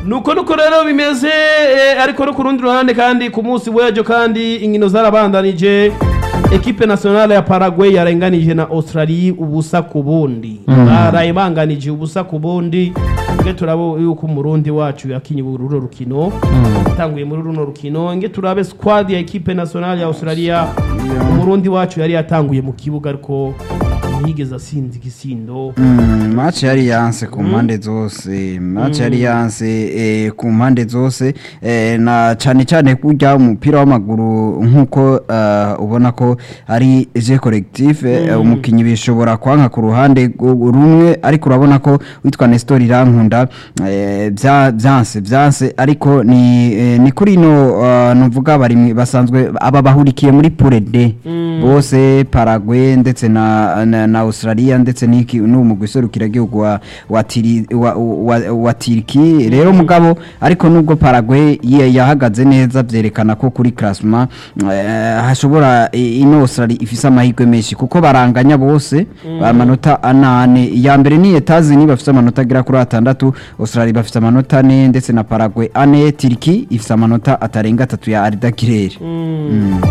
nuko nuko rero bimeze eh, ariko no ku rundi ruhande kandi ku munsi w'ejo kandi inkino zarabandanije ekipe nationale ya Paraguay yarenganije na Australia ubusa ku bundi baraye banganije ubusa ku bundi nge turabo yuko umurundi wacu yakinye uruno rukino yatanguye muri runo rukino nge turabe squad ya ekipe nationale ya Australia umurundi wacu yari yatanguye mu kibuga ariko ntiyigeze asinze igisindo Mm, match yari yanse ku mpande zose match yari yanse eh, ku mpande zose eh, na cyane cyane kurya umupira w'amaguru nk'uko eh, ubona ko ari je collectif eh, umukinnyi bishobora kwanka ku ruhande gu- rumwe ariko urabona ko witwa Nestor Irankunda eh, bya byanse byanse ariko ni eh, ni kuri no uh, nuvuga bari basanzwe aba bahurikiye muri Pure D bose Paraguay ndetse na, na, na Australia ndetse n'iki n'umugwi serukiragihugu wa wa, tiri, wa, wa, wa Turki rero mugabo ariko nubwo Paraguay ye- yahagaze neza byerekana ko kuri classement eh, hashobora eh, ino Australia ifise amahirwe menshi kuko baranganya bose amanota anane iya mbere ni Etazini bafite amanota agera kuri atandatu Australia bafite amanota ane ndetse na Paraguay ane Turki ifite amanota atarenga atatu ya Arda Güler mm.